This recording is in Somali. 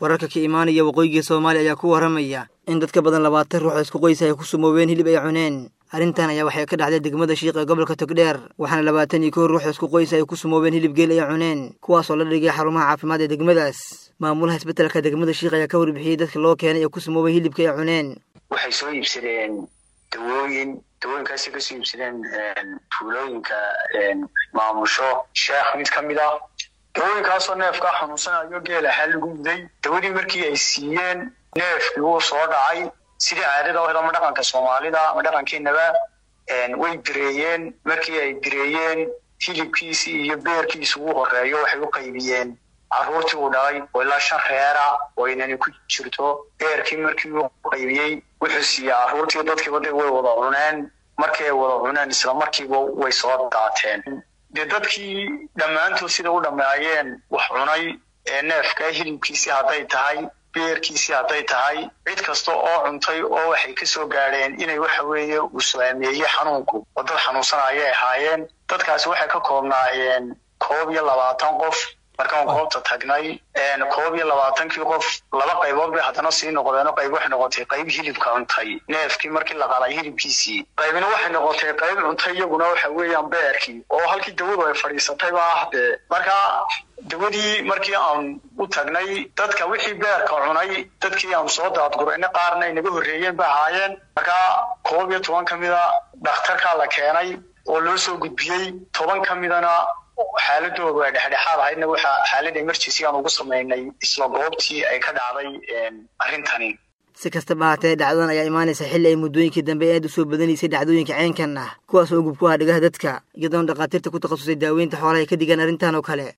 wararka ka imaanaya waqooyiga soomaaliya ayaa ku warramaya in dad ka badan labaatan ruux oo isku qoysa ay ku sumoobeen hilib ay cuneen arrintan ayaa waxay ka dhacday degmada shiiq ee gobolka togdheer waxaana labaatan iyo kow ruux oo isku qoysa ay ku sumoobeen hilib geel ay cuneen kuwaasoo la dhigay xarumaha caafimaad ee degmadaas maamulaha isbetelka degmada shiiq ayaa ka warbixiyey dadka loo keenay ee ku sumoobay hilibka ay cuneen waxay soo iibsadeen dawooyin dawooyinkaasi kasoo iibsadeen tuulooyinka maamusho sheekh mid ka mid ah dawooyinkaasoo neefkaa xanuunsanayo geel ahaa lagu muday dawadii markii ay siiyeen neefkii wuu soo dhacay sidii caadada ohd ama dhaqanka soomaalida ama dhaqankeenaba way bireeyeen markii ay bireeyeen hilibkiisii iyo beerkiisi ugu horeeyo waxay u qaybiyeen carruurtii uu dhalay oo ilaa shan reera oo inani ku jirto beerkii markii uu qaybiyey wuxuu siiyey carruurtii dadkiiba de way wada cuneen markii ay wada cuneen isla markiiba way soo daateen dee dadkii dhammaantood sida u dhammeeyeen wax cunay ee neefka hilibkiisii hadday tahay beerkiisii hadday tahay cid kasta oo cuntay oo waxay ka soo gaadheen inay waxa weeye uu saameeyey xanuunku oo dad xanuunsanayay ahaayeen dadkaasi waxay ka koobnaayeen koob iyo labaatan qof markaan goobta tagnay koob iyo labaatankii qof laba qaybood bay haddana sii noqdeen qayb waxay noqotay qayb hilibka cuntay neefkii markii la qalay hilibkiisii qaybina waxay noqotay qayb cuntay iyaguna waxa weeyaan beerkii oo halkii dawadu ay fadhiisatay ba ah dee marka dawadii markii aan u tagnay dadka wixii beerka cunay dadkii aan soo daadgurayna qaarna ay naga horreeyeen ba ahaayeen marka koob iyo toban ka mida dhakhtarkaa la keenay oo loo soo gudbiyey toban ka midana xaaladoodu ay dhexdhexaad ahaydna waxa xaalada emergency aan ugu samaynay isla goobtii ay ka dhacday arrintani si kastaba haatee dhacdadan ayaa imaanaysa xilli ay muddooyinkii dambe aad u soo badanaysay dhacdooyinka ceenkan ah kuwaas oo gub ku ah dhigaha dadka iyadoona dhakhaatiirta ku takhasusay daaweynta xoolaha ay ka digaan arrintan oo kale